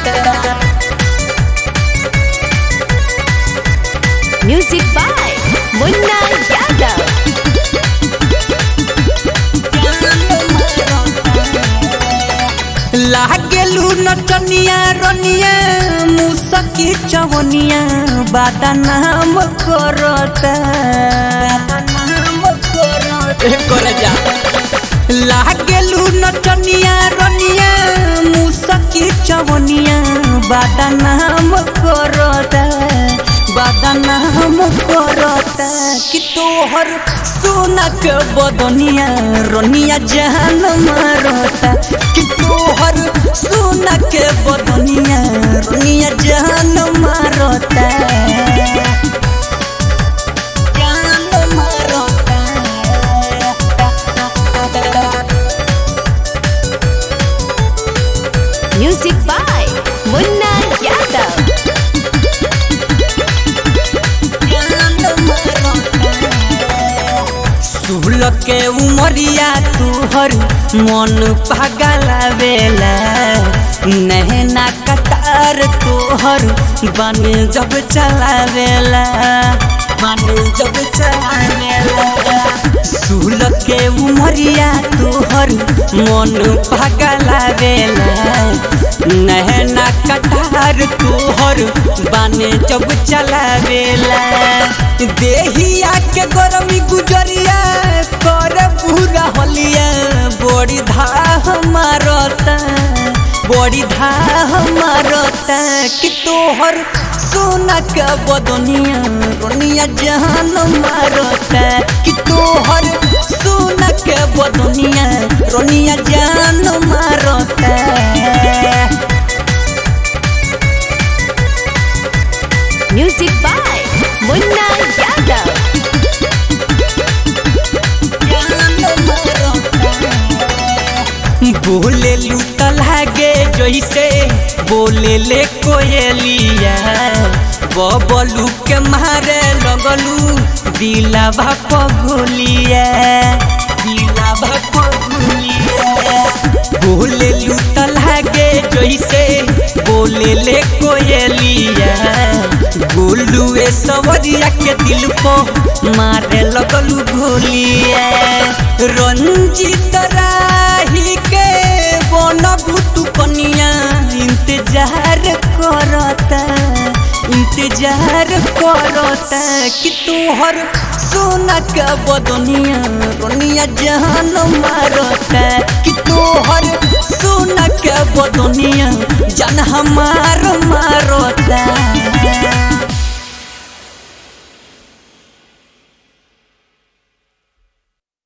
Music by Munna Yadav. लागेलू नचनिया रनिया मुसकी चवनिया बादा नाम करता कर जा लागेलू नचनिया रनिया मुसकी चवनिया बादा नाम करता बादा नाम करता कि तोहर सोना के बदनिया रनिया जान मारता कि तोहर सोना के बदनिया रनिया जान मारता जान मारता Music by Munna Yadav. सुहल के उमरिया तुहर मन पगलावेला नहना कतार तोहर बन जब चलावेला बन जब चलावेला सुहल के उमरिया तोहर मन पगलावेला नहना कटार तोहर बाने जब चलावेला देहिया के गरमी गुजरिया कर पूरा होलिया बड़ी धाह मारता बड़ी धाह मारता कि तोहर सोना के बदनिया रोनिया जहान मारता कि तोहर सोना के बदनिया रोनिया जान मारता Music by Munna Yadav. बोले लूता लागे जैसे बोले ले कोयलिया बबलू के मारे लगलू दिला भाप गोलिया दिला भाप गोलिया बोले लूता लागे जैसे बोले ले कोयलिया गोलू ए सवरिया के दिल को मारे लगलू गोलिया रंजित राही के बन भूतु कनिया इंतजार करता इंतजार करता कि तोहर सोना के बदनिया रोनिया जहान मारता कि तोहर सोना के बदनिया जान हमार मारता